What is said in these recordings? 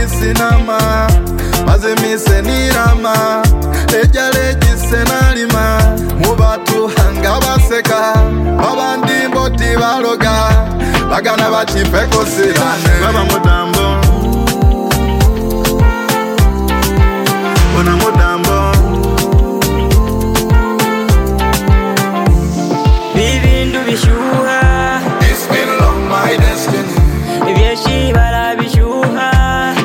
sinama maze mise nirama lejya legise nalima mu batuhanga baseka babandi mboti baloga bagana bacipeko sirane baba mudambo bona mudambo Bibindu bishyuha This middle of my destiny ibyeshibara bishyuha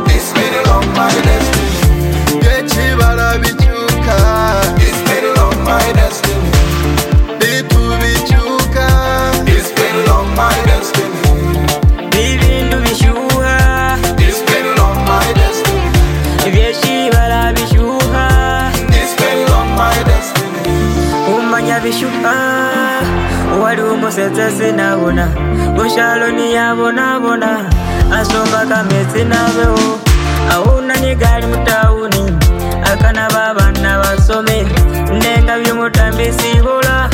This middle of my destiny Yechibara bichuka This middle of my destiny Bitu bichuka This middle of my destiny Bibindu bishyuha This middle of my destiny ibyeshibara bishyuha This middle of my destiny umanya bishyuha uwari umusetse sinabona gushalo ntiyabonabona asumba kametse nabeho ahunanye gari mutawuni akanaba abana basome ndenga by'umutambi sibula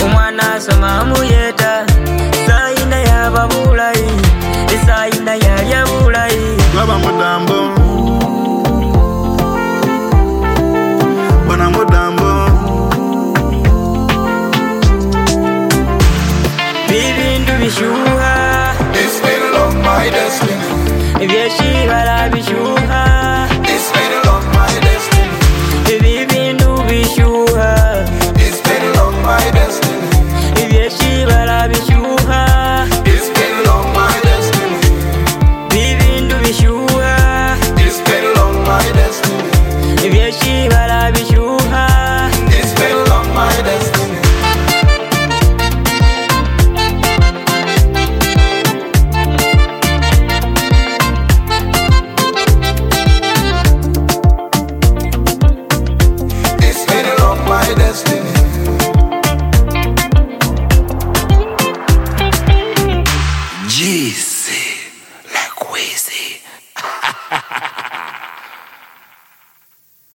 umwana asoma amuyeta sayina yaba bulayi isayina yalya bulayi Baba mudambo Bwana mudambo bibindu bishyuha This middle of my destiny ibyeshibara bishyuha This middle of my destiny ibibindu bishyuha This middle of my destiny ibyeshibara bishyuha This middle of my destiny bibindu bishyuha This middle of my destiny ibyeshibara bishyuha This middle of my destiny This middle of my destiny Jeez, like Weezy.